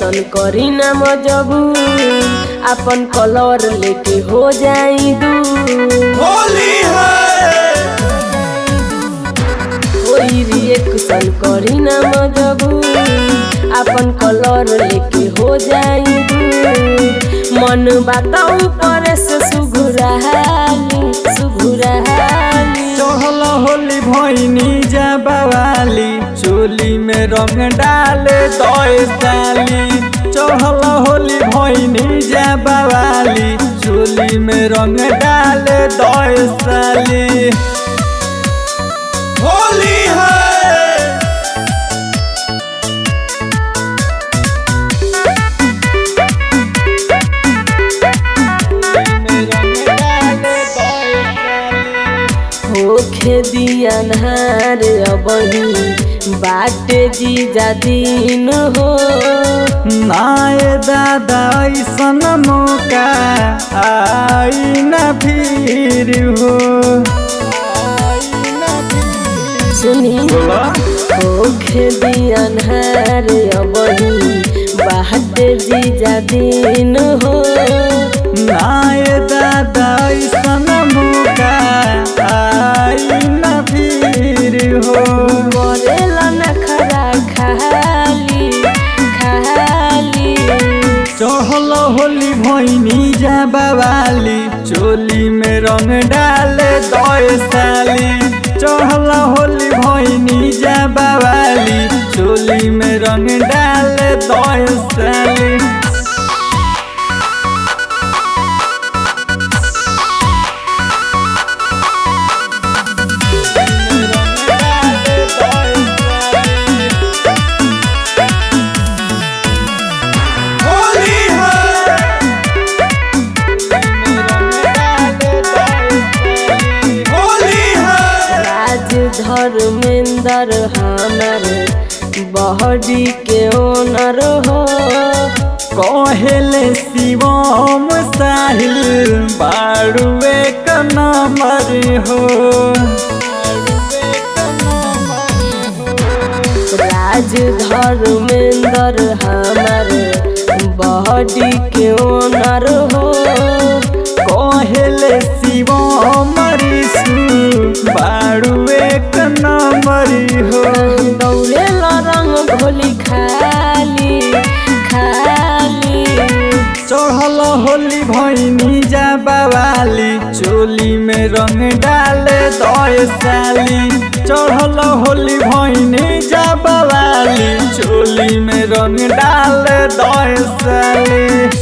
cushion करी ना मजबूर अपन कलर लेके हो जाई दूर होली है कोई रिएक्शन करी ना मजबूर अपन कलर लेके हो जाई दूर मन बताऊ पर से सुघुराली सुघुराली चहल होली भैनी जा बवाली चोली में रंग डाले दए साली चहल होली भैनी जा बवाली चोली में रंग डाले दए साली होली है होखे दिया नहार अबही बाटे जीजा दिन हो नाय दादा ऐसन मौका आई न फिर हो सुनी होखे दिया नहार अबही बाटे जीजा दिन हो नाय दादा ऐसन मौका आई न फिर हो मरेला नखरा खाली खाली चहल होली भैनी जा बवाली चोली में रंग डाले दए साली चहल होली भैनी जा बवाली चोली में रंग डाले दए साली होली है होली है राज धर्मेंद्र हमार बहरी के ओनर हो कहेले शिवम साहिल बाड़ुए का नंबर हो राज धर्मेंद्र हमार बहरी के ओनर हो कहेले शिवम ऋषु बाड़ुए का नंबर हो दौड़े रंग भोली खाली खाली चढ़ल होली भैनी जा बवाली चोली में रंग डाले दए साली चढ़ल होली भैनी जा बवाली चोली में रंग डाले दए साली